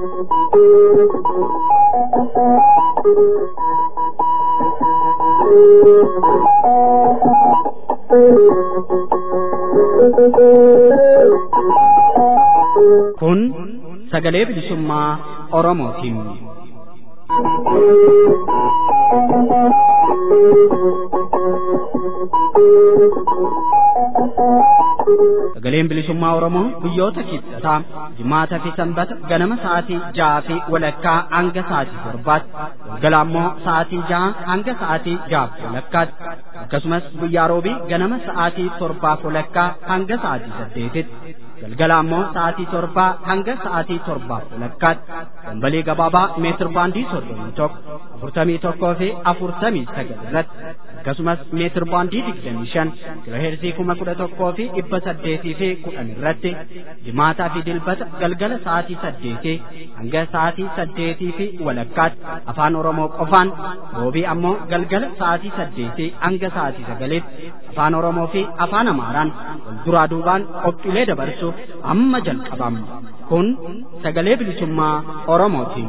Kun sagalee bilisummaa Oromootiin. Sagaleen bilisummaa Oromoo guyyoota kibxataa jimaataa fi sanbata ganama sa'aatii ja'aa fi walakkaa hanga sa'aatii torbaatti galgala ammoo sa'aatii ja'a hanga sa'aatii ja'aaf walakkaatti akkasumas guyyaa roobii ganama sa'aatii torbaaf walakkaa hanga sa'aatii saddeetitti galgala ammoo sa'aatii torbaa hanga sa'aatii torbaaf walakkaatti dambalii gabaabaa meetir baandii soddomii tokko afurtamii tokkoo fi afurtamii sagal irratti akkasumas meetir baandii digdamii shan kiloheerzii kuma kudha tokkoo fi dhibba saddeetii fi kudhan irratti jimaataa fi dilbata galgala sa'aatii saddeetii hanga sa'aatii saddeetii fi walakkaatti afaan oromoo qofaan roobii ammoo galgala sa'aatii saddeetii hanga sa'aatii sagaliitti afaan oromoo fi afaan amaaraan wal duraa duubaan qophiilee dabarsuuf amma jalqabama kun sagalee bilisummaa oromootiin.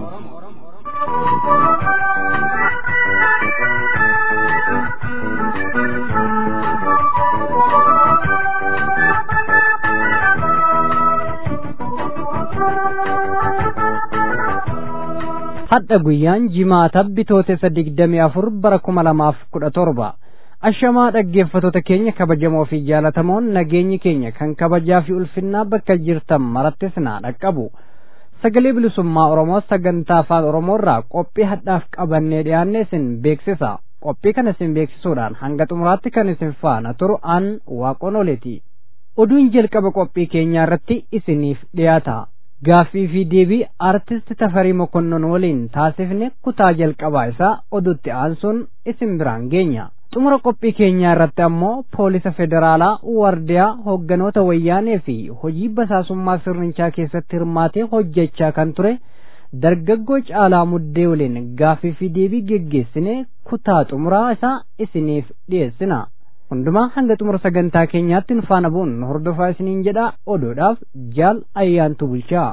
hadha guyyaan jimaata bitootessa digdamii afur bara kuma lamaaf kudha torba ashamaa dhaggeeffatoota keenya kabajamoo fi jaalatamoon nageenyi keenya kan kabajaa fi ulfinnaa bakka jirtan marattis naa dhaqqabu sagalee bilisummaa oromoo sagantaa afaan oromoorraa qophii hadhaaf qabannee dhiyaanne isin beeksisa qophii kana isin beeksisuudhaan hanga xumuraatti kan isin faana turu an waaqon oleeti oduun jalqaba qophii keenyaa irratti isiniif dhiyaata gaaffii fi deebii artist tafarii mokonnon waliin taasifne kutaa jalqabaa isaa oduutti aansuun isin biraan geenya xumura qophii keenyaa irratti ammoo poolisa federaalaa wardiyaa hogganoota wayyaanee fi hojii basaasummaa sirnichaa keessatti hirmaatee hojjechaa kan ture dargaggoo caalaa muddee waliin gaaffii fi deebii geggeessine kutaa xumuraa isaa isiniif dhiyeessina hundumaa hanga xumura sagantaa keenyaatti nu faana bu'uun hordofaa isiniin jedha oduudhaaf jaal ayyaantu bulchaa.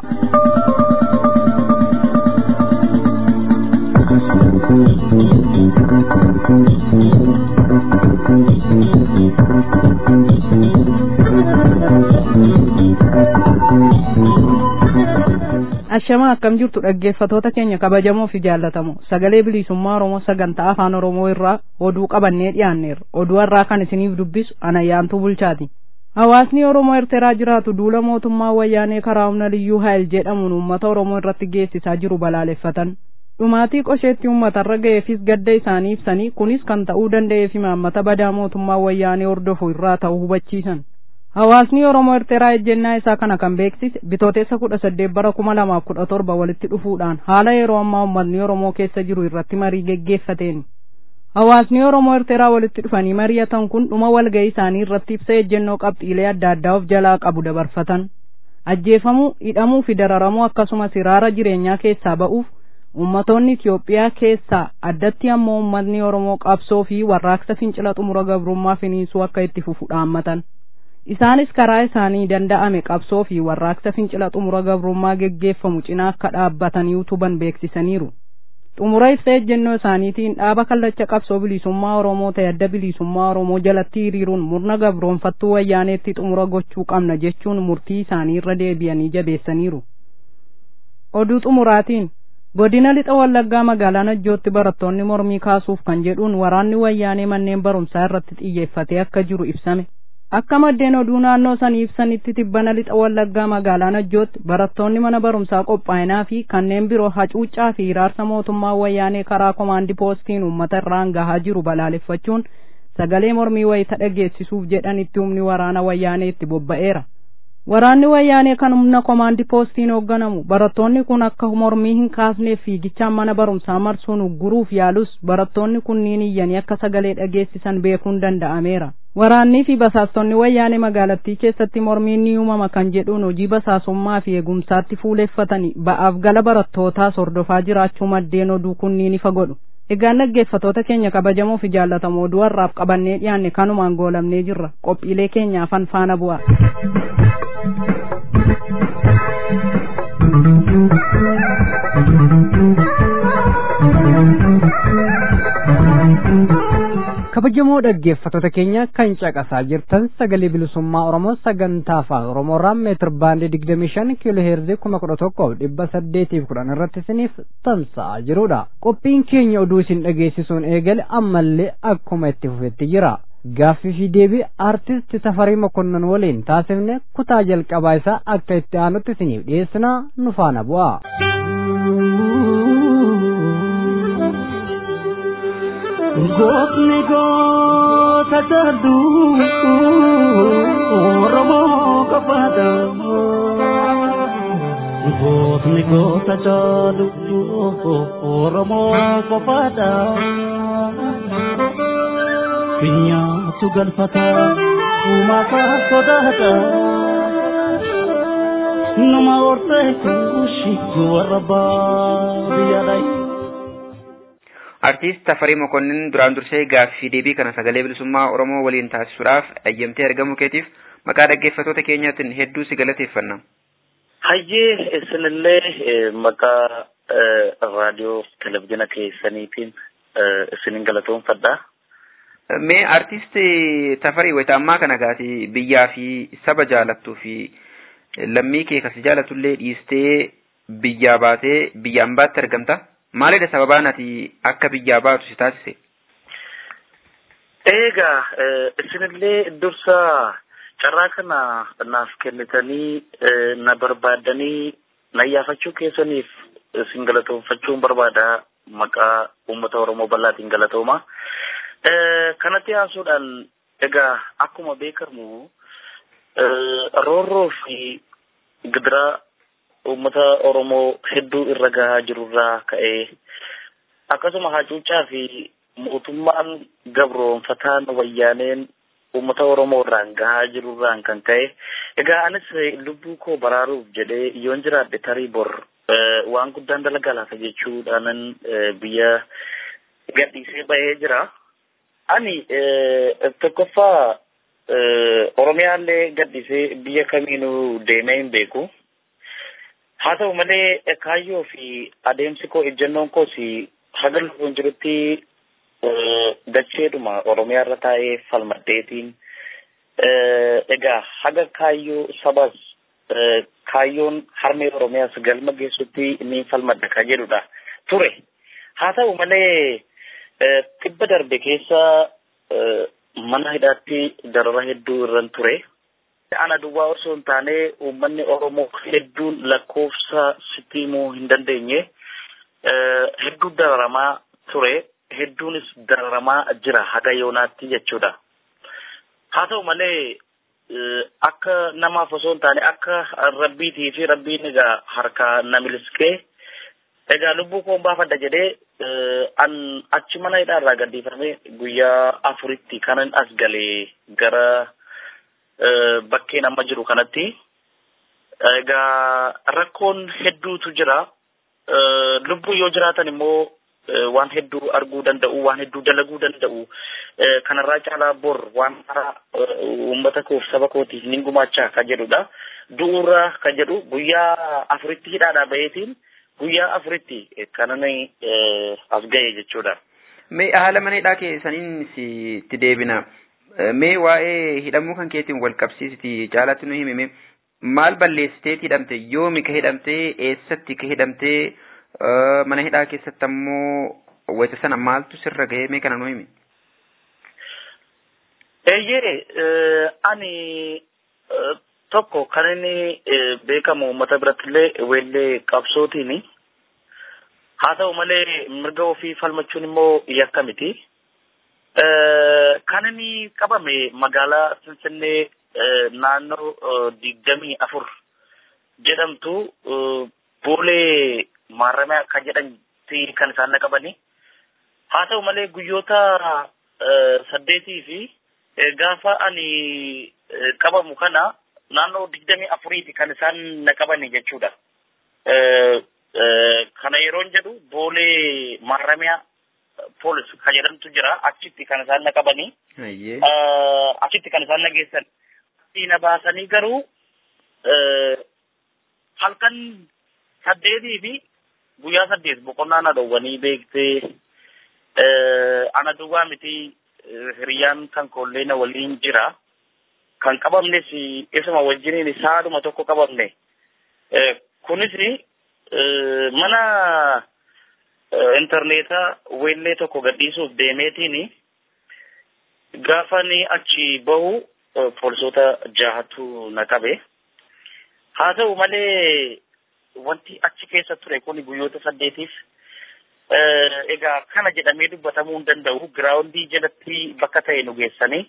ashamaa akkam jirtu dhaggeeffatoota keenya kabajamoo fi jaallatamoo sagalee bilisummaa oromoo sagantaa afaan oromoo irraa oduu qabannee dhiyaanneerra oduu har'aa kan isiniif dubbisu anayyaantuu bulchaati hawaasni oromoo erteraa jiraatu duula mootummaa wayyaanee karaa humna liyyuu haayil jedhamuun uummata oromoo irratti geessisaa jiru balaaleffatan dhumaatii qosheetti uummatarra ga'eefis gadda isaanii ibsanii kunis kan ta'uu danda'eef imaammata badaa mootummaa wayyaanee hordofu irraa ta'uu hubachiisan hawaasni oromoo erteraa ejjennaa isaa kana kan beeksise bitootessa kudha saddeet bara kuma lamaaf kudha torba walitti dhufuudhaan haala yeroo ammaa uummatni oromoo keessa jiru irratti marii geggeeffateen hawaasni oromoo erteraa walitti dhufanii mari'atan kun dhuma walga'ii isaanii irratti ibsa ejjennoo qabxiilee adda addaa of jalaa qabu dabarfatan ajjeefamuu hidhamuu fi dararamuu akkasumas hiraara jireenyaa keessaa ba'uuf ummatoonni Itiyoophiyaa keessaa addatti ammoo uummatni Oromoo qabsoo fi warraaqsa fincila xumura gabrummaa finiinsuu akka itti fufu dhaammatan. Isaanis karaa isaanii danda'ame qabsoo fi warraaqsa fincila xumura gabrummaa geggeeffamu cinaa akka dhaabbatanii utuban beeksisaniiru. Xumura ibsa ejjennoo isaaniitiin dhaaba kallacha qabsoo bilisummaa Oromoo ta'e adda bilisummaa Oromoo jalatti hiriiruun murna gabroonfattuu wayyaaneetti xumura gochuu qabna jechuun murtii isaanii irra deebi'anii jabeessaniiru. Oduu xumuraatiin godina lixa wallaggaa magaalaa najjootti barattoonni mormii kaasuuf kan jedhuun waraanni wayyaanee manneen barumsaa irratti xiyyeeffatee akka jiru ibsame akka maddeen oduu naannoo sanii ibsanitti tibbana lixa wallaggaa magaalaa najjootti barattoonni mana barumsaa qophaa'inaa fi kanneen biroo hacuuccaa fi hiraarsa mootummaa wayyaanee karaa komaandii poostiin uummata irraan gahaa jiru balaaleffachuun sagalee mormii wayita dhageessisuuf jedhanitti humni waraana wayyaanee itti bobba'eera waraanni wayyaanee kan humna komaandii poostiin hoogganamu barattoonni kun akka mormii hin kaasneef fiigichaan mana barumsaa marsuun ugguruuf yaalus barattoonni kunniin iyyanii akka sagalee dhageessisan beekuun danda'ameera waraannii fi basaastonni wayyaanee magaalattii keessatti mormiin ni uumama kan jedhuun hojii basaasummaa fi eegumsaatti fuuleffatanii ba'aaf gala barattootaas hordofaa jiraachuu maddeen oduu kunniin ifa godhu egaan dhaggeeffatoota keenya kabajamoo fi jaallatamoo oduu har'aaf qabannee dhiyaanne kanumaan goolamnee jirra qophiilee keenyaafan faana bu'a. kabajamoo dhaggeeffattoota keenya kan caqasaa jirtan sagalee bilisummaa oromoo sagantaa afaan oromoorraa meetir baandii digdamii shan kiiloo heerzii kuma kudha tokkoof dhibba saddeetiif kudhan irratti isiniif tamsa'aa jirudha qophiin keenya oduu isin dhageessisuun eegale ammallee akkuma itti fufetti jira gaaffii fi deebii aartist tafarii mokonnon waliin taasifne kutaa jalqabaa isaa akka itti aanutti isiniif dhiyeessinaa nu faana bu'a. Gootni goota jaallu Oromoo qofaadha. Gootni goota jaallu Oromoo qofaadha. Finyaatu galfata uumataa sodaata. Nama horteetu shiggu warra baadiyyaadha. Artiist Tafarii Mokonnin duraan dursee gaaffii deebii kana sagalee bilisummaa Oromoo waliin taasisuudhaaf ayyamtee argamuu keetiif maqaa dhaggeeffattoota keenyaatiin hedduu si galateeffanna. Hayyee isinillee maqaa raadiyoo televizyiina keessaniitiin isinin galatoomfadha. Mee artiist Tafarii wayita ammaa kana gaati biyyaa fi saba jaalattuu fi lammii kee kasi jaalatullee dhiistee biyyaa baatee biyyaan baatti argamta. Maalidha sababaan ati akka biyyaa baatu si taasise? Eegaa isinillee dursa carraa kana naaf kennitanii na barbaadanii na yaafachuu keessaniif isin galatoomfachuun barbaada maqaa uummata Oromoo bal'aatiin galatooma. Kanatti aansuudhaan egaa akkuma beekamu roorroo fi gidiraa uummata Oromoo hedduu irra gahaa jirurraa ka'ee akkasuma hacuuccaa fi mootummaan gabroonfataan wayyaaneen uummata Oromoo irraan gahaa jirurraan kan ka'e egaa anis lubbuu koo baraaruuf jedhee yoon jiraadhe tarii bor waan guddaan dalagaa laata jechuudhaanan biyya gadhiisee bahee jira. Ani tokkoffaa Oromiyaallee gadhiisee biyya kamiinuu deemee hin beeku. haa ta'u malee kaayyoo fi adeemsi koo ejjennoon koos haga lubbuun jirutti dacheedhuma oromiyaa irra taa'ee falmadheetiin egaa haga kaayyoo sabas kaayyoon harmee oromiyaas galma geessutti inni falmadha ka jedhudha ture haa ta'u malee tibba darbe keessa mana hidhaatti darara hedduu irran ture. ana duwwaa osoo hin taane uummanni Oromoo hedduun lakkoofsa sitti himuu hin dandeenye hedduu dararamaa ture hedduunis dararamaa jira haga yoonaatti jechuudha. Haa ta'u malee akka namaaf osoo hin taane akka rabbiitii fi rabbiin egaa harkaa na miliskee egaa lubbuu koo baafadha jedhee an achi mana hidhaarraa gadhiifame guyyaa afuritti kanan as galee gara bakkeen amma jiru kanatti egaa rakkoon hedduutu jira lubbuu yoo jiraatan immoo waan hedduu arguu danda'u waan hedduu dalaguu danda'u kanarraa caalaa bor waan haaraa uummata koof saba kootiif nin gumaachaa ka jedhudha du'uurra ka jedhu guyyaa afuritti hidhaadhaa baheetiin guyyaa afuritti kanan as ga'e jechuudha. Mee haala mana hidhaa keessaniin itti deebina. mee waa'ee hidhamuu kan keetiin wal qabsiisiti caalatti nu himime maal balleessitee hidhamte yoomi ka hidhamte eessatti ka hidhamte mana hidhaa keessatti ammoo wayita sana maaltu sirra ga'ee mee kana nu himi. Eeyyee ani tokko kan inni beekamu uummata birattillee weellee qabsootiini. Haa ta'u malee mirga ofii falmachuun immoo yakka miti. kan inni qabame magaalaa Finfinnee naannoo digdamii afur jedhamtu boolee maarramee kan jedhamti kan isaan na qabani. Haa ta'u malee guyyoota saddeetii fi gaafa ani qabamu kana naannoo digdamii afuriiti kan isaan na qabani jechuudha. Kana yeroon jedhu boolee maarramiyaa poolis kan jedhamtu jira achitti kan isaan na qabanii achitti kan isaan na geessan na baasanii garuu halkan saddeetii fi guyyaa saddeet boqonnaa na dhowwanii beektee ana duwwaa miti hiriyyaan kan koollee na waliin jira. Kan qabamnes isuma wajjiniin saaduma tokko qabamne. Kunis mana intarneetaa weellee tokko gadhiisuuf deemeetiin gaafa ni achi bahu poolisoota jahatu na qabe. Haa ta'u malee wanti achi keessa ture kun guyyoota saddeetiif egaa kana jedhamee dubbatamuu hin danda'u giraawundii jalatti bakka ta'e nu geessanii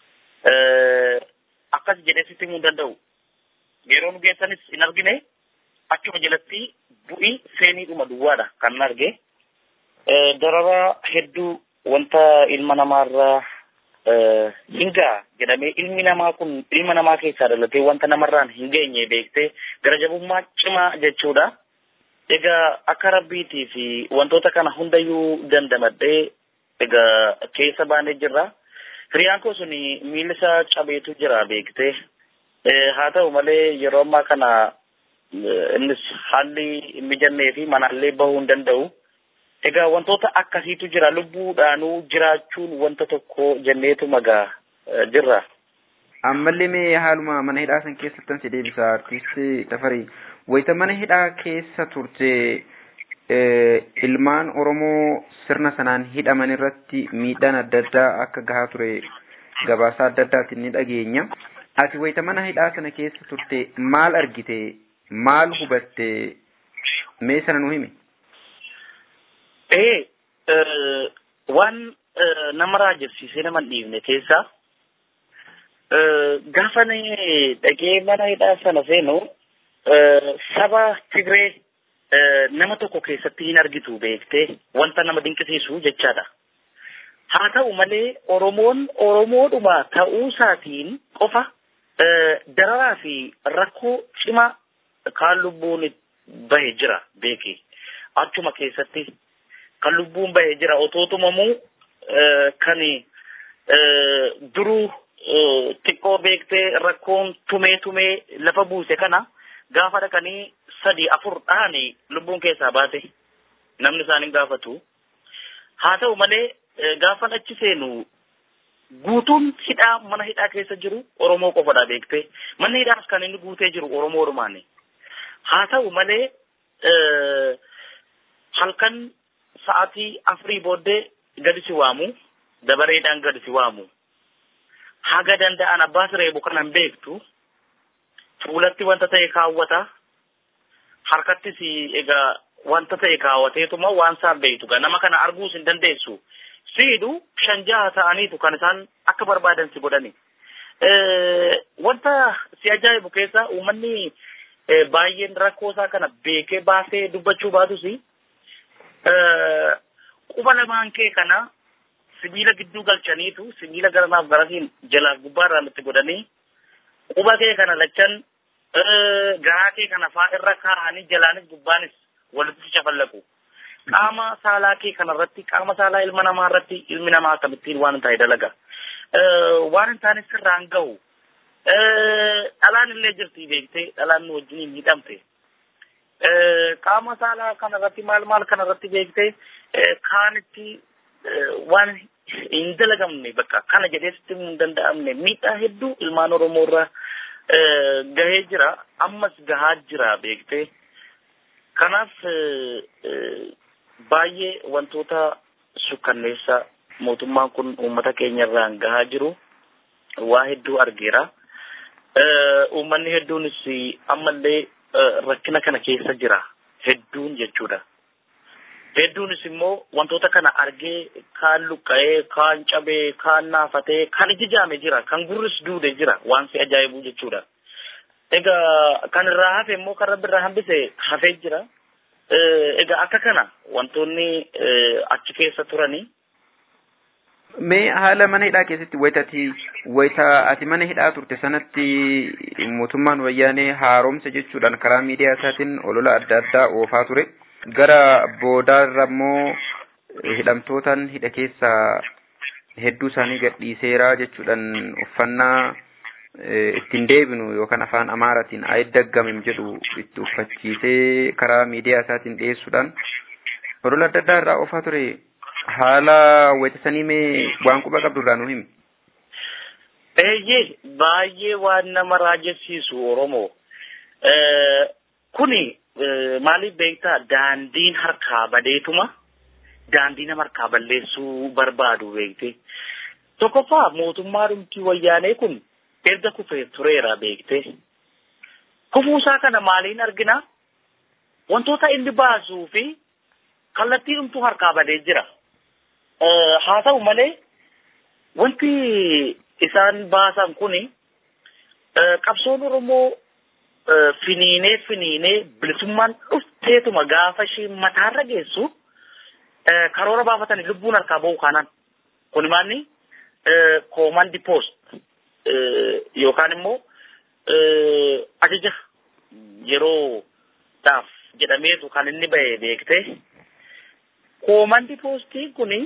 akkas jedhee sitti himuu hin danda'u. Yeroo nu geessanis hin argine achuma jalatti bu'ii seeniidhuma duwwaadha kan arge. Darara hedduu wanta ilma namaarraa hingaa jedhamee ilmi namaa kun ilma namaa keessaa dhalatee wanta namarraan hin geenye beektee gara jabummaa cimaa jechuudha. Egaa akka rabbiitii fi wantoota kana hundayyuu dandamadhee egaa keessa baanee jirra. Hiriyaan koo sun miilli isaa cabeetu jira beektee. Haa ta'u malee yeroo ammaa kana innis haalli mijannee fi manaallee bahuu hin danda'u. Egaa wantoota akkasiitu jira lubbuudhaanuu jiraachuun wanta tokko jenneetu magaa jirra. Ammallee mee haaluma mana hidhaa san keessattan si deebisa artiistii Tafarii. Wayita mana hidhaa keessa turte ilmaan Oromoo sirna sanaan hidhaman irratti miidhaan adda addaa akka gahaa ture gabaasaa adda addaatiin ni dhageenya. Ati wayita mana hidhaa sana keessa turte maal argite? Maal hubatte? Mee sana nu himi? Ee, waan nama raajabsiisee nama hin dhiifne keessaa gaafa dhaqee mana hidhaa sana seenu saba Tigree nama tokko keessatti hin argitu beektee wanta nama dinqisiisu jechaadha. Haa ta'u malee Oromoon Oromoodhuma ta'uu isaatiin qofa dararaa fi rakkoo cimaa kaan lubbuun bahe jira beeki. Achuma keessatti kan lubbuun bahe jira otootumamuu kan duruu xiqqoo beektee rakkoon tumee tumee lafa buuse kana gaafa dhaqanii sadi afur dhahanii lubbuun keessaa baate namni isaan hin gaafatu. Haa ta'u malee gaafan achi seenu guutuun hidhaa mana hidhaa keessa jiru Oromoo qofadha beektee. Manni hidhaas kan inni guutee jiru Oromoodhumaani. Haa ta'u malee halkan sa'aatii afurii booddee gadi si waamu dabareedhaan gadi si waamu. Haga danda'an abbaas reebu kanan beektu fuulatti wanta ta'e kaawwata harkattis egaa wanta ta'e kaawwateetuma waan isaan beektu gaa nama kana arguus hin dandeessu. Siidu shan jaha ta'aniitu kan isaan akka barbaadan si godhani. Wanta si ajaa'ibu keessa uummanni baay'een rakkoo isaa kana beekee baasee dubbachuu baatus quba lamaan kee kana sibiila gidduu galchaniitu sibiila garanaaf garasiin jalaaf gubbaarraa nutti godhanii quba kee kana lachan garaa kee kana faa irra kaa'anii jalaanis gubbaanis walitti cafallaqu. Qaama saalaa kee kanarratti qaama saalaa ilma namaa irratti ilmi namaa akkamittiin waan hin taane dalaga. Waan hin taane sirraan gahu. Dhalaan illee jirti beektee dhalaan nu wajjiniin hidhamte. Qaama saalaa kanarratti maal maal kanarratti beektee kaanitti waan hin dalagamne bakka kana jedhee sitti hin danda'amne miidhaa hedduu ilmaan Oromoo irraa gahee jira ammas gahaa jira beektee kanaaf baay'ee wantoota sukkanneessa mootummaan kun uummata keenya irraan gahaa jiru waa hedduu argeera. Uummanni hedduunis ammallee rakkina kana keessa jira hedduun jechuudha. Hedduunis immoo wantoota kana argee kaan luqqa'ee, kaan cabee, kaan naafatee, kan iji jaame jira, kan gurris duude jira waan si ajaa'ibu jechuudha. Egaa kan irraa hafe immoo kan rabbi irraa hambise hafee jira. Egaa akka kana wantoonni achi keessa turanii. Mee haala mana hidhaa keessatti wayita ati wayita ati mana hidhaa turte sanatti mootummaan wayyaanee haaromsa jechuudhaan karaa miidiyaa isaatiin olola adda addaa oofaa ture. Gara boodaarra immoo hidhamtootaan hidha keessaa hedduu isaanii gadhiiseeraa jechuudhaan uffannaa ittiin deebinu yookaan afaan amaaratiin ayidaggamem jedhu itti uffachiisee karaa miidiyaa isaatiin dhiyeessuudhaan olola adda addaa irraa oofaa ture. haala weetisanii mee waan quba qabdu irraa nu himi. Eeyyee baay'ee waan nama raajessiisu Oromoo. Kuni maaliif beektaa daandiin harkaa badeetuma daandii nama harkaa balleessuu barbaadu beekte. Tokkoffaa mootummaa dhumtii wayyaanee kun erga kufee tureera beekte. Kufuusaa kana maaliin argina? Wantoota inni baasuu fi kallattii dhumtuu harkaa badee jira. Haa ta'u malee wanti isaan baasan kuni qabsoon Oromoo finiinee finiinee bilisummaan dhufteetuma gaafa ishee mataarra geessu karoora baafatanii lubbuun harkaa ba'u kanaan kun maanni koomandi poost yookaan immoo ajaja yeroo dhaaf jedhameetu kan inni ba'e beekte koomandi poostiin kuni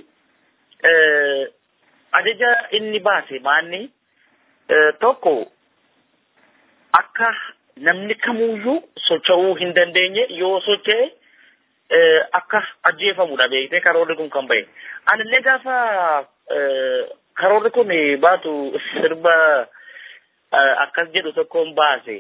ajaja inni baase maanni tokko akka namni kamuyyuu socho'uu hin dandeenye yoo socho'e akka ajjeefamudha beekte karoorri kun kan ba'e. Anillee gaafa karoorri kun baatu sirba akkas jedhu tokkoon baase.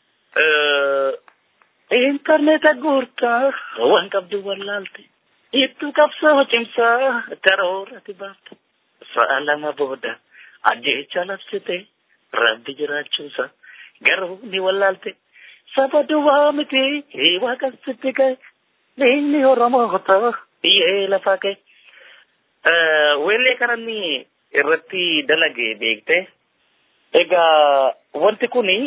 Intarneeta guurtaa waan qabdu wallaalte. Ittuu qabsoo cimsaa karoorratti baafte. Sa'a lama booda ajjeecha labsite rabbi jiraachuusa garuu ni wallaalte. Saba duwwaa miti waaqasitti gahe. Inni Oromoota biyyee lafaa ka'e. Weellee kananni irratti dalage beekte. Egaa wanti kuni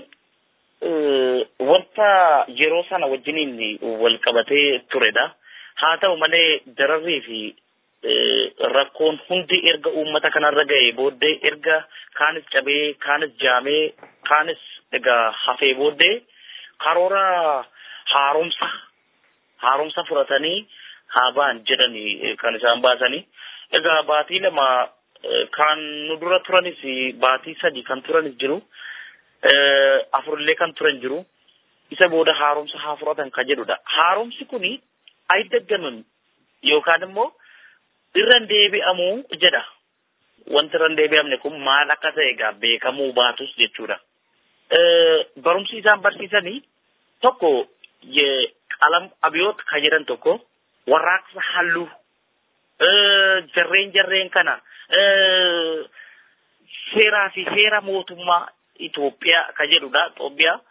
wanta yeroo sana wajjiniin wal qabatee turedha. Haa ta'u malee dararrii fi rakkoon hundi erga uummata kanarra ga'e booddee erga kaanis cabee kaanis jaamee kaanis egaa hafee booddee karoora haaromsa haaromsa fudhatanii haa ba'an jedhanii kan isaan baasanii. Egaa baatii lama kan nu dura turanis baatii sadi kan turanis jiru. Afurillee kan turan jiru. Isa booda haaromsa haa fudhatan kan jedhudha. Haaromsi kuni ayiddaggaman yookaan immoo irra deebi'amuu jedha. Wanti irra deebi'amne kun maal akka ta'e egaa beekamuu baatus jechuudha. Barumsi isaan barsiisanii tokko qalam abiyoot kan jedhan tokko warraaqsa halluu jarreen jarreen kana seeraa fi seera mootummaa Itoophiyaa kan jedhudha Itoophiyaa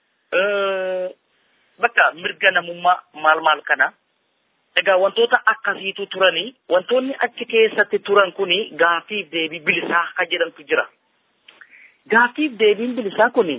bakka mirga namummaa maal maal kana egaa wantoota akkasiitu turanii wantoonni achi keessatti turan kuni gaafiif deebii bilisaa kan jedhamtu jira. Gaafiif deebiin bilisaa kuni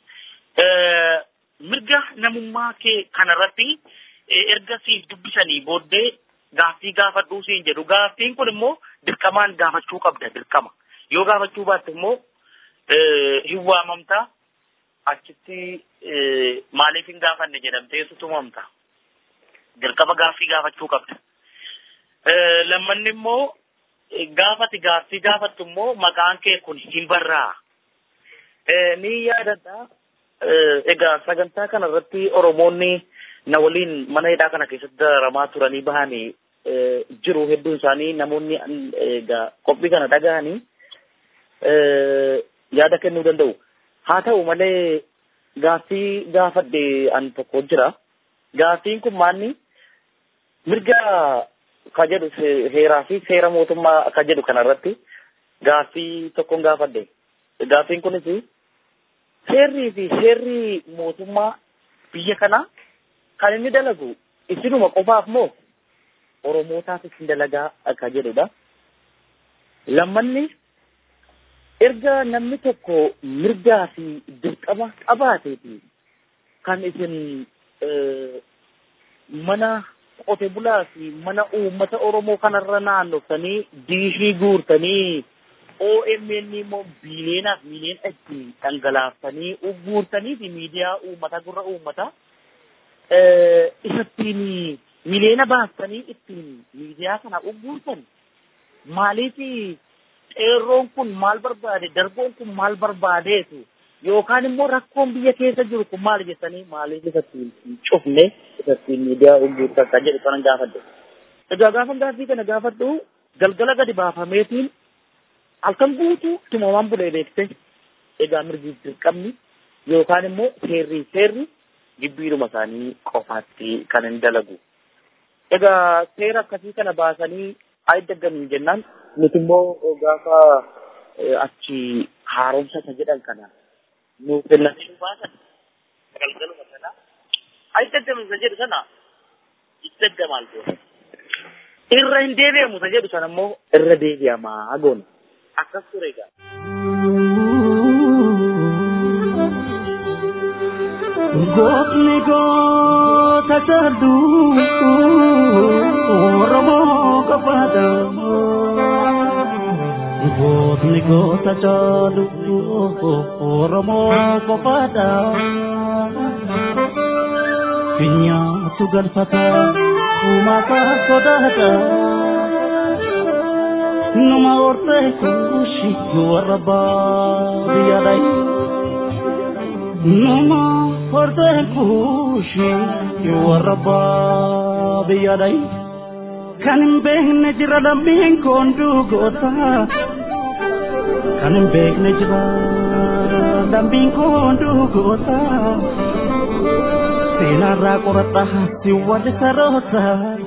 mirga namummaa kee kanarratti erga siif dubbisanii booddee gaaffii gaafadhuu siin jedhu gaaffiin kun immoo dirqamaan gaafachuu qabda dirqama yoo gaafachuu baatte immoo hin waamamta achitti maaliif hin gaafanne jedhamtee tumamta dirqama gaaffii gaafachuu qabda lammanni immoo gaafati gaaffii gaafattu immoo maqaan kee kun hin barraa ni yaadadha egaa sagantaa kana irratti oromoonni na waliin mana hidhaa kana keessatti dararamaa turanii bahanii jiru hedduun isaanii namoonni egaa qophii kana dhaga'anii yaada kennuu danda'u. Haa ta'u malee gaaffii gaafadhe an tokko jira. Gaaffiin kun maanni mirga ka jedhu heeraa fi seera mootummaa ka jedhu kanarratti gaaffii tokkon gaafadhe. Gaaffiin kunis seerrii fi seerri mootummaa biyya kanaa kan inni dalagu isinuma qofaaf moo oromootaafis hin dalagaa akka jedhudha. Lammanni erga namni tokko mirgaa fi dirqama qabaateeti kan isin mana qote bulaa fi mana uummata Oromoo kanarra naannoftanii diishii guurtanii OMN immoo biileenaaf miiliyoona itti dhangalaaftanii guurtanii fi miidiyaa uummata gurra uummata isattiin miliyoona baastanii ittiin miidiyaa kana ugguurtan maaliif xeerroon kun maal barbaade darboon kun maal barbaadeetu yookaan immoo rakkoon biyya keessa jiru kun maal jettanii maaliif isattiin hin cufne isattiin miidiyaa ugguurtan kan jedhu kanan gaafadhe. Egaa gaafa gaaffii kana gaafadhu galgala gadi baafameetiin halkan guutuu tumamaan bulee beekte egaa mirgi dirqamni yookaan immoo seerri seerri jibbiidhuma isaanii qofaatti kan hin dalagu. Egaa seera akkasii kana baasanii ayi daggamiin jennaan nuti immoo gaafa achi haaromsa isa jedhan kana nuuf kennanii baasan galgaluma sana ayi daggamiin isa jedhu sana itti daggamaan goona. Irra hin deebi'amu isa jedhu sana immoo irra deebi'amaa goona. Akkas ture egaa. Gootni goota jaallu Oromoo qofaadha. Gootni goota jaallu Oromoo qofaadha. Finyaatu galfata uumataa sodaata. Numa hortee kuushi warra baadiyyaadha. Numa hortee kuushi warra baadiyyaadha. Kan hin beekne jira lammiin koonduu goota. Kan hin beekne jira lammiin koonduu goota. Seenarraa qoradha si wali saroota.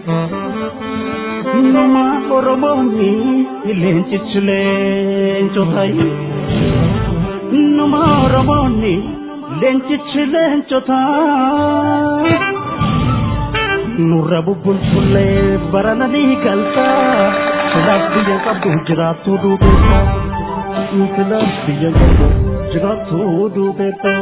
Numa Oromooni leencichi leencotai. Numa Oromooni leencichi leencota. Nurra bubbulchullee barananii galta. Silaaf biyya qabdu jiraattu duubeetta. Silaaf biyya qabdu jiraattu duubeetta.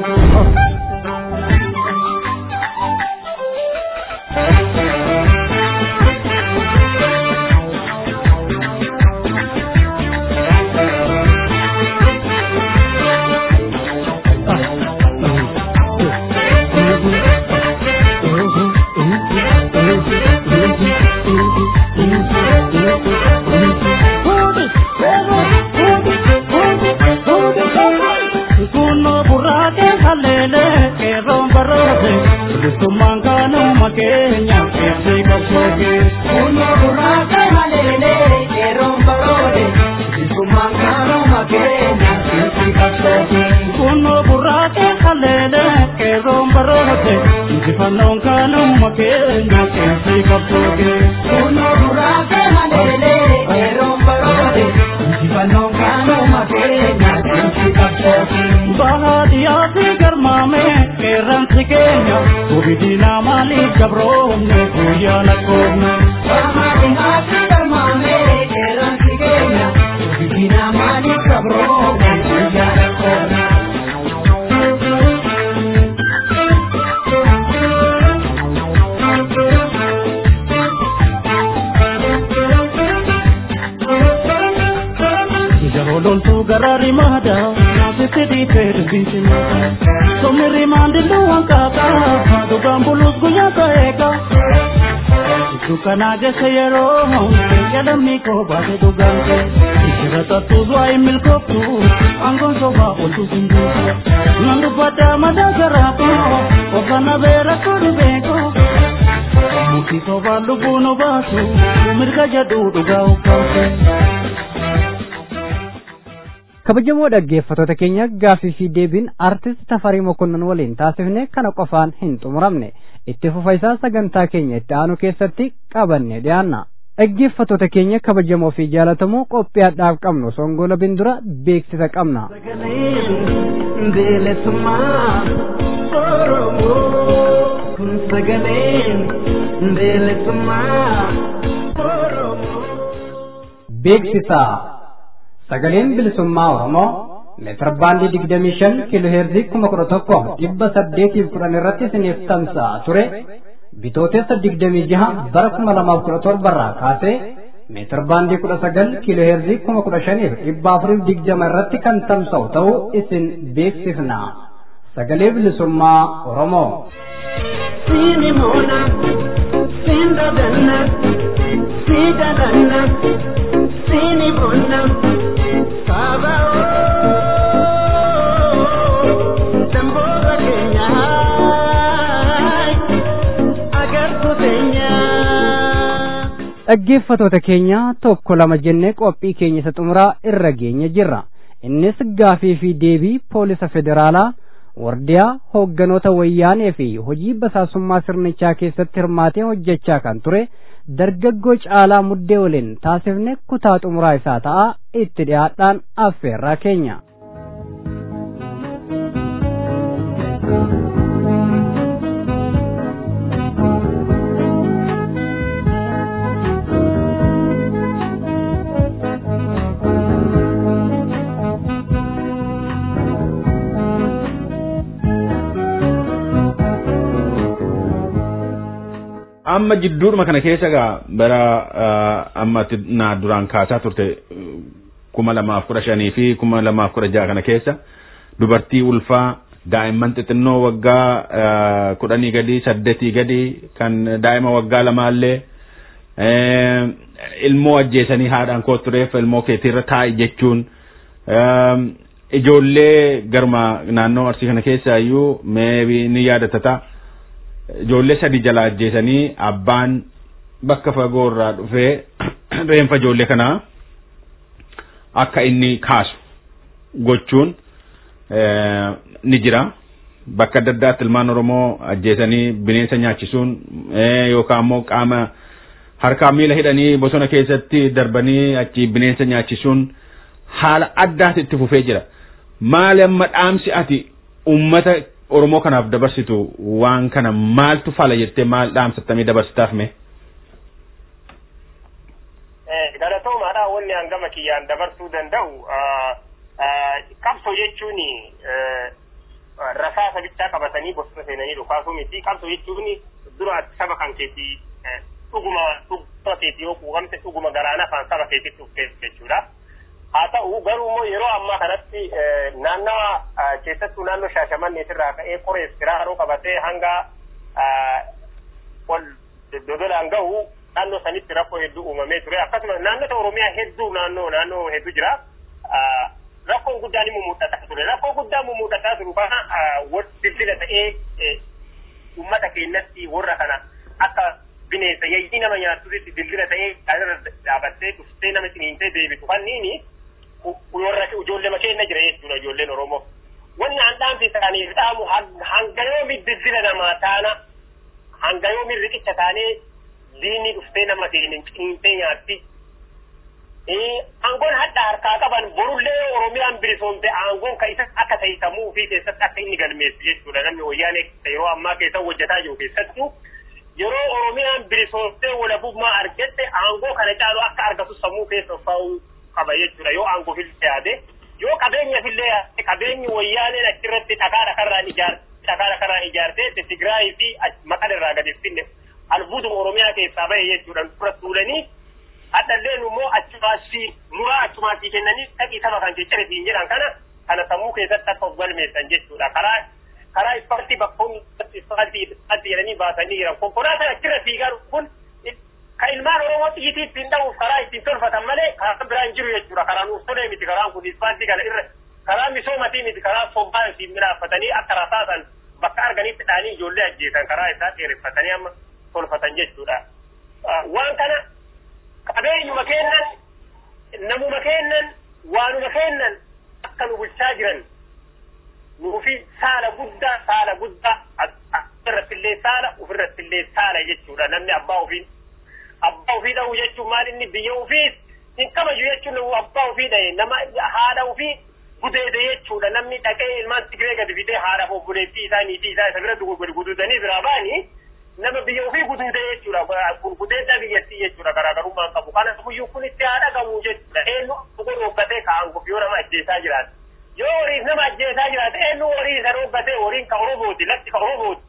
Kana gasa yeroo jedhamni koo baate dhugaante ishira tattuutu ayi milkooftu aangoon sobaa oltu sinduutu nan dubbadda madaa garaako ofana beera kodu beeko muki sobaan lubbuu nu baasu mirga jedhu dhugaa ukkaate. kabajamoo dhaggeeffattoota keenya gaaffii fi deebiin artist tafarii mokonnon waliin taasifne kana qofaan hin xumuramne itti fufa isaa sagantaa keenya itti aanu keessatti qabanne dhiyaanna dhaggeeffattoota keenya kabajamoo fi jaalatamoo qophii adhaaf qabnu songola bindura beeksisa qabna. kun sagaleen beelesummaa Oromoo. Beeksisa sagaleen bilisummaa Oromoo meetir baandii digdamii shan kiiloo heerzii kuma kudha tokko dhibba saddeetiif kudhan irratti isiniif tamsa'a ture bitootessa digdamii jaha bara kuma lamaaf kudha torbarraa kaasee meetir baandii kudha sagal kiiloo heerzii kuma kudha shaniif dhibba afuriif digdama irratti kan tamsa'u ta'uu isin beeksifna sagalee bilisummaa Oromoo. Sini mona, sinda danna, sida danna, sini mona, saba Damboga Kenya, agar tu tenya. dhaggeeffatoota keenya tokko lama jennee qophii keenya isa xumuraa irra geenya jirra innis gaafii fi deebii poolisa federaalaa wardiyaa hoogganoota wayyaanee fi hojii basaasummaa sirnichaa keessatti hirmaatee hojjechaa kan ture dargaggoo caalaa muddee waliin taasifne kutaa xumuraa isaa ta'a itti dhiyaadhaan affeerraa keenya. amma jidduudhuma kana keessa gaa bara amma na duraan kaasaa turte kuma lamaaf kudha shanii fi kuma lamaaf kudha jaha kana keessa dubartii ulfaa daa'imman xixinnoo waggaa kudhanii gadi saddeetii gadi kan daa'ima waggaa lamaallee ilmoo ajjeesanii haadhaan koo tureef ilmoo keetiirra taa'i jechuun ijoollee garma naannoo arsii kana keessa iyyuu meebii ni yaadatata. ijoollee sadi jala ajjeesanii abbaan bakka fagoo irraa dhufee reenfa ijoollee kanaa akka inni kaasu gochuun ni jira. Bakka adda addaatti ilmaan Oromoo ajjeesanii bineensa nyaachisuun yookaan immoo qaama harkaa miila hidhanii bosona keessatti darbanii achi bineensa nyaachisuun haala addaatti itti fufee jira. Maali amma dhaamsi ati uummata Oromoo kanaaf dabarsitu waan kana maaltu fala jettee maal dhaamsattamii dabarsitaaf mee? Galatoomaadha wanni hangama kiyyaan dabarsuu danda'u qabsoo jechuun rasaasa bichaa qabatanii bosona seenanii dhukaasuu miti qabsoo jechuun dura saba kan keetii dhuguma dhuguma keetii yoo quuqamte dhuguma galaana afaan saba keetitti dhufteef jechuudha. haa ta'u garuu immoo yeroo ammaa kanatti naannawa keessattuu naannoo shaashamanneetirraa ka'ee qoreef kiraaroo qabatee hanga ol dodolaan gahu naannoo sanitti rakkoo hedduu uumamee ture akkasumas naannota oromiyaa hedduu naannoo naannoo hedduu jira rakkoon guddaan immoo mul'ataa ture rakkoo guddaan immoo mul'ataa turu kana dildila ta'ee uummata keenyatti warra kana akka bineensa yayyii nama nyaattutti dildila ta'ee dhaabattee dhuftee nama ciniintee deebitu kanniini warra ijoollee keenya jira jechuudha ijoolleen Oromoo. Wanni aan dhaamsi isaaniif dhaamu hanga yoomi dildila namaa taana hanga yoomi riqicha taanee diinni dhuftee nama seenin ciniintee nyaatti. Aangoon hadda harkaa qaban borullee Oromiyaan bilisoomte aangoon ka isa akka ta'isamuu fi keessatti akka inni galmeessu jechuudha namni wayyaanee yeroo ammaa keessa hojjetaa jiru keessattuu yeroo Oromiyaan bilisoomtee walabummaa argatte aangoo kana caalu akka argatu sammuu keessa fa'uu qaba jechuudha yoo aangoo fillee yaade yoo qabeenya fillee yaade qabeenyi wayyaaneen achirratti dhagaa dhakarraan ijaarte dhagaa dhakarraan ijaartee Tigraayii fi maqal irraa gadi finne albuuduma Oromiyaa keessaa bahe jechuudha dura tuulanii haddalleen immoo achumaasii muraa achumaasii kennanii dhaqii saba kan jechare siin jedhan kana kana sammuu keessatti akka of galmeessan jechuudha karaa karaa ispaartii bakkoon ispaartii ispaartii jedhanii baasanii jiran konkolaataan achirra fiigaa kun ka ilmaan oromoo xiyyitii ittiin dha'uuf karaa ittiin tolfatan malee karaa biraan jiru jechuudha karaa nuuf tolee miti karaan kun ispaartii kana irra karaa misoomatii miti karaa sobbaa ittiin midhaaffatanii akka rasaasan bakka arganitti dhaanii ijoollee ajjeesan karaa isaa dheereffatanii amma tolfatan jechuudha. Waan kana qabeenyuma kennan namuma kennan waanuma kennan akka nu bulchaa jiran nuufi saala guddaa saala guddaa irrattillee saala ofirrattillee saala jechuudha namni abbaa ofiin abbaa ofii dha'u jechuun maal inni biyya ofii hin kabaju jechuun abbaa ofii dha'e nama haadha ofii gudeede jechuudha namni dhaqee ilmaan tigiree gadi fidee haadhaaf obboleettii isaa niitii isaa isa bira gadi gududanii biraa ba'anii nama biyya ofii guduude jechuudha kun gudeedda biyyattii jechuudha garaagarummaan qabu kana guyyuu kun itti haadha qabu jechuudha eenyu dhugo rooggatee ka'an yoo nama ajjeesaa jiraate yoo horiif nama ajjeesaa jiraate eenyu horii isa rooggatee horiin ka oromooti lafti ka oromooti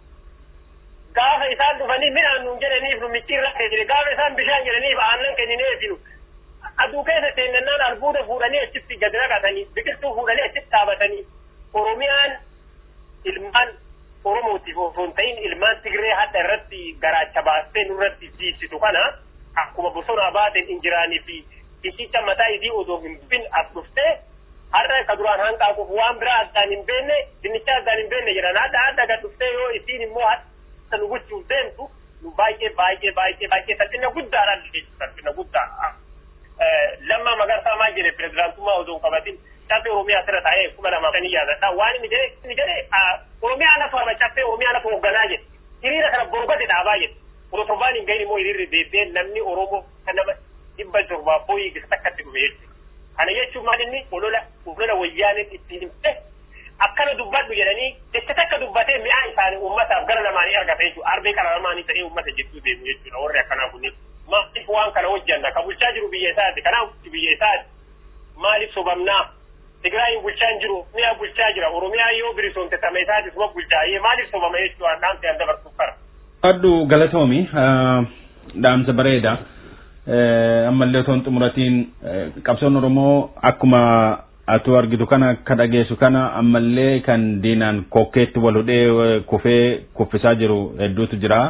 gaafa isaan dhufanii midhaan nuun jedhaniif nu micciirra kennine gaafa isaan bishaan jedhaniif aannan kennineefinu aduu keessa seennannaan albuuda fuudhanii achitti gadi naqatanii biqiltuu fuudhanii achitti dhaabatanii oromiyaan ilmaan oromootiif osoo hin ta'in ilmaan tigiree hadda irratti garaacha baastee nurratti jiibsitu kana akkuma bosona baateen injiraanii fi iccicha mataa isii odoo hin bufin as dhuftee har'a ka duraan hanqaaquuf waan biraa addaan hin beenne dinnicha addaan hin beenne jedhan hadda hadda gad dhuftee yoo isiin immoo hadda nu gochuuf deemtu nu baay'ee baay'ee baay'ee baay'ee salphina guddaadhaan jechuudha salphina guddaa. Lammaa magarsaa maal jedhe pirezidaantummaa osoo hin qabatin caffee Oromiyaa asirra taa'ee kuma lamaa shanii yaadadha. Waan inni jedhe inni jedhe Oromiyaa lafa ama caffee Oromiyaa lafa hoogganaa jedhe. Hiriira kana borgate dhaabaa jedhe. Kudha torbaan hin gahin immoo hiriirri deebi'ee namni Oromoo kan nama dhibba torbaa booyii gisa takkatti dhufe jechuudha. Kana jechuun maal inni olola olola wayyaaniin itti himte akkana dubbadhu jedhanii jecha takka dubbatee mi'aa isaanii uummataaf gara namaanii argata jechuudha. Arbee qara namaanii ta'ee uummata jechuu deemu jechuudha warri akkanaa kunneen. Maaliif waan kana hojjanna ka bulchaa jiru biyya isaati kanaaf biyya isaati maaliif sobamnaa Tigraayin bulchaa hin jiru mi'a bulchaa jira Oromiyaa yoo bilisoomte tame isaati suma bulchaa yee maaliif sobama jechuudha dhaamte an dabarsuuf kara. Addu galatoomi dhaamsa bareeda. ammallee otoo hin xumuratiin qabsoon Oromoo akkuma atu argitu kana akka dhageessu kana ammallee kan diinaan kokkeetti wal hudhee kufee kuffisaa jiru hedduutu jira.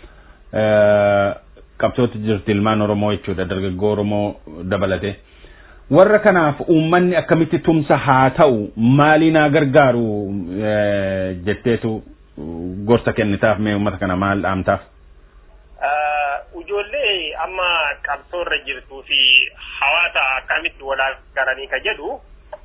Qabsootti jirti ilmaan Oromoo jechuudha dargaggoo Oromoo dabalate. Warra kanaaf uummanni akkamitti tumsa haa ta'u maalii naa gargaaru jetteetu gorsa kennitaaf mee uummata kana maal dhaamtaaf? Ijoollee amma qabsoorra jirtuu fi hawaasa akkamitti wal garanii ka jedhu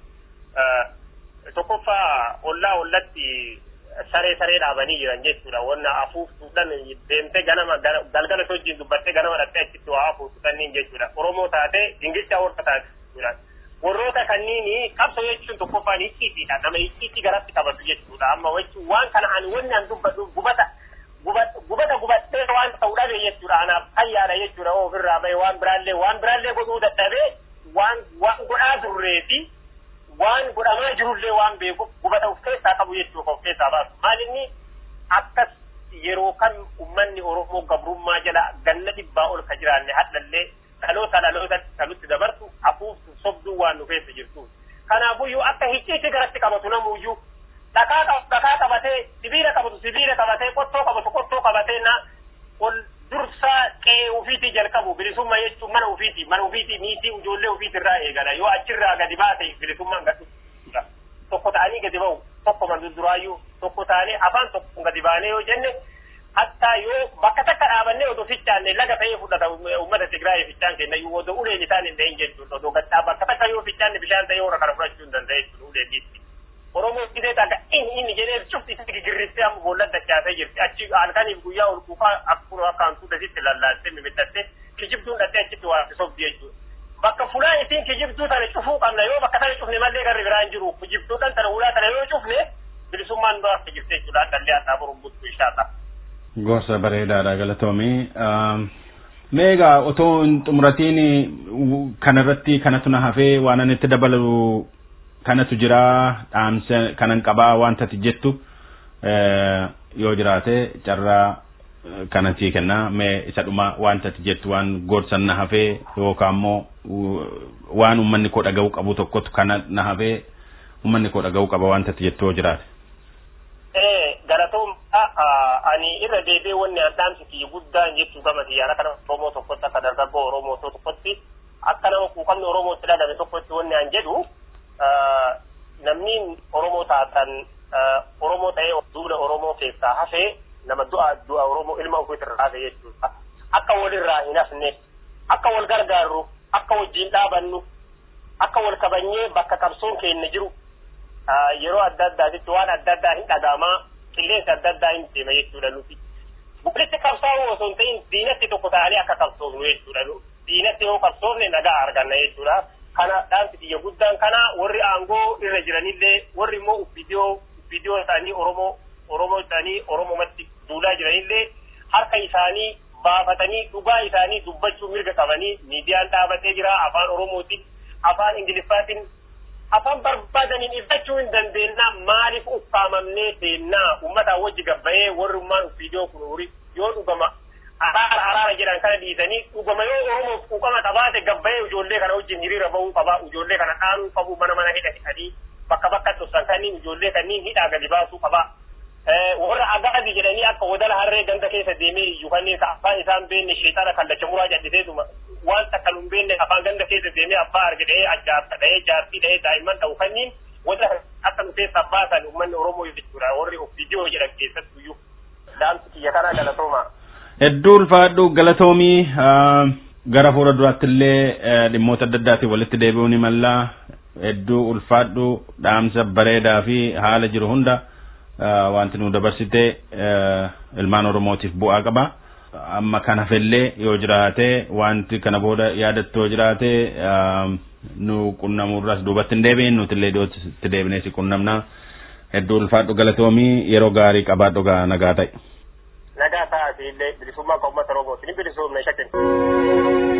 tokkoffaa ollaa ollatti saree saree dhaabanii jiran jechuudha. Wanna afuuftuudhaan deemtee ganama galgala wajjin dubbattee ganama dhattee achitti waa afuuftu kanneen jechuudha. Oromoo taate dingilchaa warra taate jechuudha. Warroota kanniini qabsoo jechuun tokkoffaan icciitiidha. Nama icciitii garatti qabatu jechuudha. Amma jechuun waan kana ani wanni an dubbadhu gubata gubata gubattee waan ta'u dhabe jechuudha. Anaaf fayyaadha jechuudha. Ofirraa bahe waan biraallee waan biraallee godhuu dadhabee waan waan godhaa turree fi waan godhamaa jirullee waan beekuuf gubata of keessaa qabu jechuudha of keessaa baasu. Maal inni akkas yeroo kan uummanni Oromoo gabrummaa jala ganna dhibbaa ol ka jiraanne hadhallee dhaloota dhaloota kanutti dabartu afuuftu sobduu waan nu keessa jirtu. Kanaafuyyuu akka hicciitti garatti qabatu namuyyuu dhakaa dhakaa qabatee sibiila qabatu sibiila qabatee qottoo qabatu qottoo qabatee na ol dursaa qe'ee ofiitii jalqabu bilisummaa jechuun mana ofiitii mana ofiitii niitii ijoollee ofiitirraa eegala yoo achirraa gadi baate bilisummaan gadi tokko ta'anii gadi ba'u tokko mandurduraayyuu tokko ta'anii afaan tokko gadi baanee yoo jenne hattaa yoo bakka takka dhaabannee odoo fichaanne laga ta'ee fudhata uummata Tigraay fichaan kenna yoo odoo uleen isaan hin ta'in jechuudha odoo gaddaa bakka takka yoo fichaanne bishaan ta'ee warra kana fudhachuu hin danda'e jechuudha uleen dhiitti. Oromoo gisee taga inni inni jedhee cufti isa gigirristee amma boolla dachaasee jirti achi halkaniif guyyaa ol kuufaa akkuma akka hantuuta sitti lallaattee mimidhattee kijibduun dhattee achitti waan sobdi jechuudha. Bakka fulaa isiin kijibduu tana cufuu qabna yoo bakka tana cufne mallee garri biraan jiru kijibduudhaan tana ulaa tana yoo cufne bilisummaan dura akka jirte jechuudha addallee addaa boruun buttu ishaata. Gorsa bareedaadha galatoomii. Meegaa otoo hin xumuratiin kanarratti kanatu na hafee waan ani itti dabalu kanatu jira dhaamsa kanan qabaa wanta ati jettu yoo jiraate carraa kanatti kenna mee isa dhuma wanta ati jettu waan gorsan na hafee yookaan immoo waan uummanni koo dhaga'uu qabu tokkotu kana na hafee uummanni koo dhaga'uu qaba wanta ati jettu yoo jiraate. Galatoom ani irra deebi'ee wanni an dhaamsiti guddaan jechuu gama xiyyaara kana Oromoo tokkotti akka dargaggoo Oromoo tokkotti akka nama quuqamni Oromootti dhagame tokkotti wanni an jedhu namni Oromoo taatan Oromoo ta'ee duula Oromoo keessaa hafee nama du'a du'a Oromoo ilma ofiitirraa hafe jechuudha. Akka walirraa hin hafne, akka wal gargaarru, akka wajjin dhaabannu, akka wal kabanyee bakka qabsoon keenya jiru yeroo adda addaatitti waan adda addaa hin dhagahamaa qilleensi adda addaa hin deema jechuudha nuti. Walitti qabsaa'uu osoo hin ta'in diinatti tokko ta'anii akka qabsoofnu jechuudha. Diinatti yoo qabsoofne nagaa arganna jechuudha. kana dhaamsi biyya guddaan kana warri aangoo irra jiranillee warri immoo viidiyoo viidiyoo isaanii oromoo oromoo isaanii oromomatti duulaa jiranillee harka isaanii baafatanii dhugaa isaanii dubbachuu mirga qabanii miidiyaan dhaabatee jira afaan oromootiin afaan ingiliffaatiin afaan barbaadaniin ibsachuu hin dandeenya maaliif ukkaamamnee seennaa uummataa wajji gabbayee warrummaan viidiyoo kun yoo dhugama araara araara jedhan kana dhiisanii dhugama yoo oromoof quuqama qabaate gabbayee ijoollee kana wajjin hiriira bahuu qaba ijoollee kana dhaanuu qabu mana mana hidha hidhanii bakka bakka dhufsan kanniin ijoollee kanniin hidhaa gadi baasuu qaba. warra agaadi jedhanii akka wadala harree ganda keessa deemee iyyuu kanneen afaan isaan beenne sheexana kallacha muraa jalliseetuma waan takka nu beenne afaan ganda keessa deemee abbaa arge dha'ee ajaarsa dha'ee jaartii dha'ee daa'imman ta'u kanniin wadala akka nu keessa baasan uummanni oromoo jechuudha warri of viidiyoo jedhan keessattu iyyuu dhaamsi kiyya kanaa galatooma. Hedduu ulfaadhu galatoomii gara fuula duraatti illee dhimmoota adda addaatiin walitti deebi'uu ni malla. Hedduu ulfaadhu dhaamsa bareedaa fi haala jiru hunda wanti nu dabarsite ilmaan Oromootiif bu'aa qaba. Amma kana fellee yoo jiraate wanti kana booda yaadattu yoo jiraate nu qunnamurras duubatti hin deebiin nuti illee iddootti deebinee si qunnamna. Hedduu ulfaadhu galatoomii yeroo gaarii qabaadhu gaa nagaa ta'e. nagaa ta'atii illee bilisummaa kan uummata Oromooti ni bilisoomne shakkin.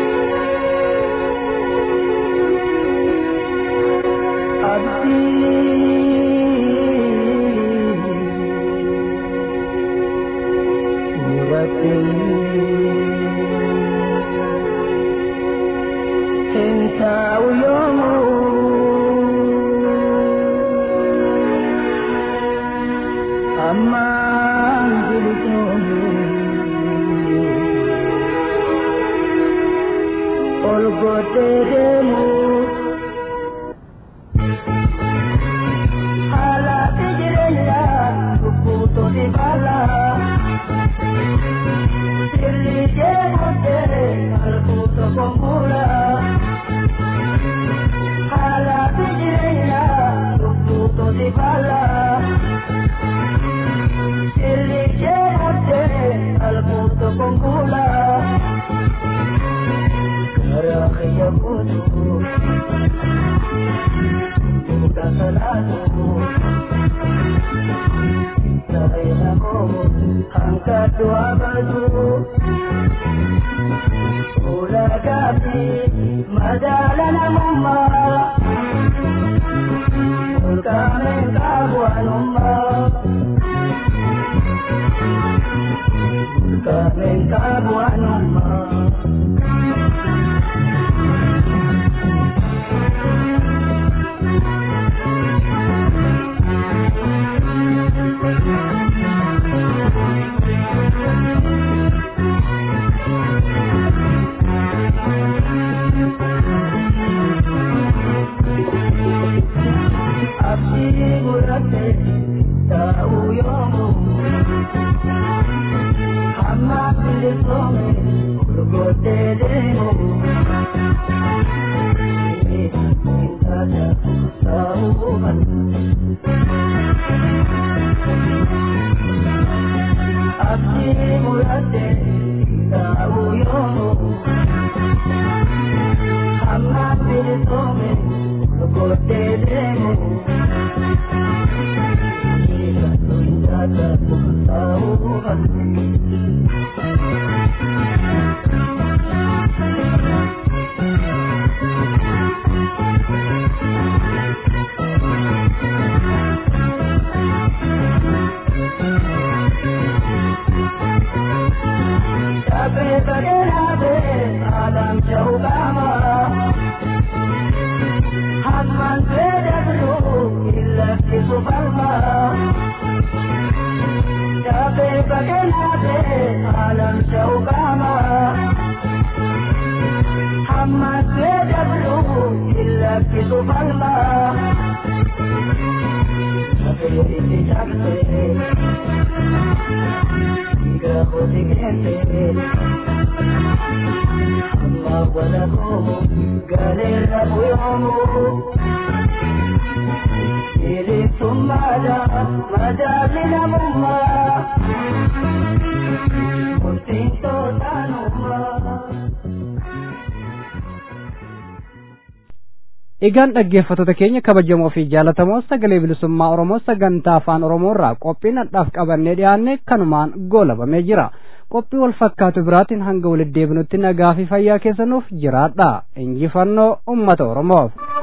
Egaan dhaggeeffattoota keenya kabajamoo fi jaalatamoo sagalee bilisummaa Oromoo sagantaa afaan Oromoo irraa qophiin hadhaaf qabannee dhiyaanne kanumaan goolabamee jira. Qophii wal fakkaatu biraatiin hanga walitti deebinutti nagaa fi fayyaa keessanuuf jiraadha. Injifannoo uummata Oromoof.